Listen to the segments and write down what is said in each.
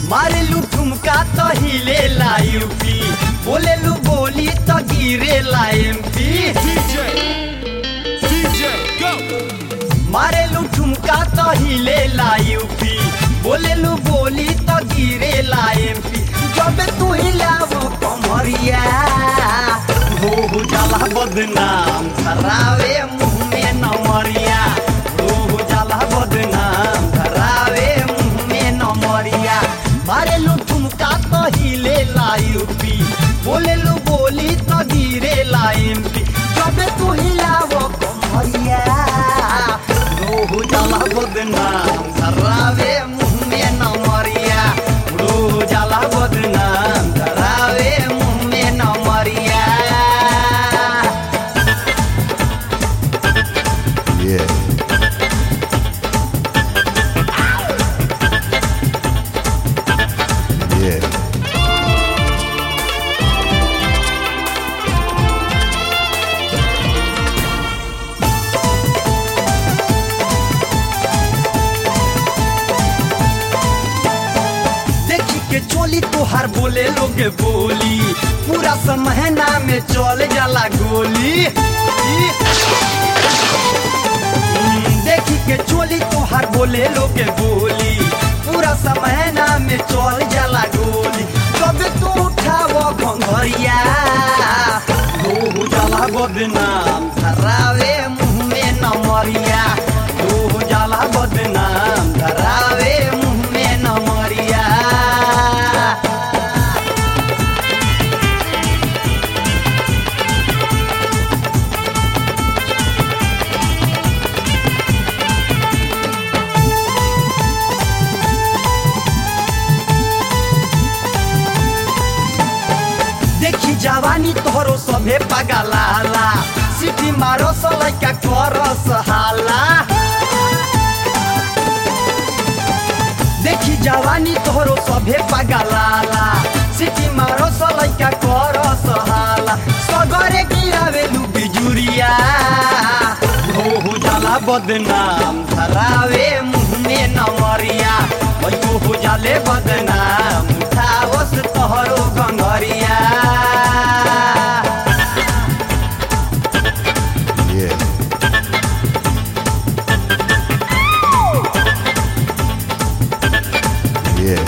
मारेलू ठुमका तो हिले ला यूपी बोलेलू बोली तो गिरे ला एमपी DJ, DJ, go. मारेलू ठुमका तो हिले ला यूपी बोलेलू बोली तो गिरे ला एमपी जब तू हिलावो कमरिया हो हो जाला बदनाम धरावे मुंह में नमरिया हो हो जाला बदनाम धरावे मुंह में नमरिया मारेलू ठुमका तो हिले ला यूपी बोलेलू बोली तो गिरे ला एमपी जब तू हिलावो कमरिया रोहु जाला बदनाम धरावे मुंह में नमरिया रोहु जाला बदनाम धरावे मुंह में नमरिया Yeah. Yeah. देखी के चोली तोहार बोले लोगे बोली पूरा समहना में चल जाला गोली ई- हम्म, देखी के चोली तोहार बोले लोगे बोली पूरा समहना में चल जाला गोली कब तू उठावो घंघरिया हो जाला बदनाम धरावे मुंह में नमरिया हो जाला बदनाम धरावे मुंह में नमरिया देखी जवानी तोहरो सभे पगलाला सिटी मारो सलैका करस हाला देखी जवानी तोहरो सभे पगलाला सिटी मारो सलैका करस हाला सगरे गिरावेलु बिजुरिया हो हो जाला बदनाम धरावे मुंह में नमरिया ओ हो जाले बदनाम उठावस तोहरो गंगरिया Yeah. Yeah.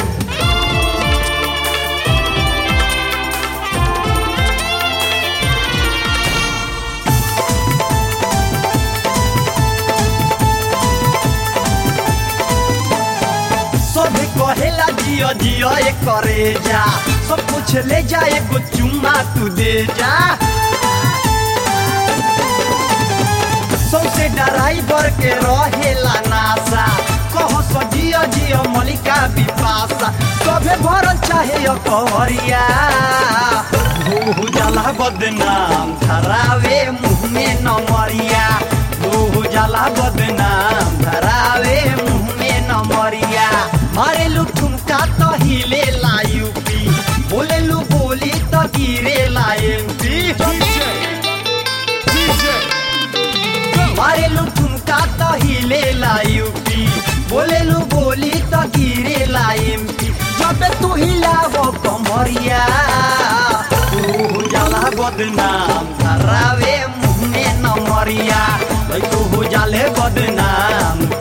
सब कहेला जियो जियो ए करे जा सब कुछ ले जा एगो चुम्मा तू दे जा सौसे ड्राइवर के रहेला नासा कहो सो जियो जियो मलिका बिपासा सभे भरल चाहे कवरिया हो जाला बदनाम धरावे मुंह में नमरिया हो जाला बदनाम धरावे मुंह में नमरिया मारेलू ठुमका तो हिले ला यूपी बोलेलू बोली तो गिरे ला एमपी DJ, DJ, go. मारेलू ठुमका तो हिले ला यूपी बोलेलू बोली तो गिरे ला एमपी जब तू हिलावो कमरिया तू जाला बदनाम धरावे मुंह में नमरिया तू हो जाले बदनाम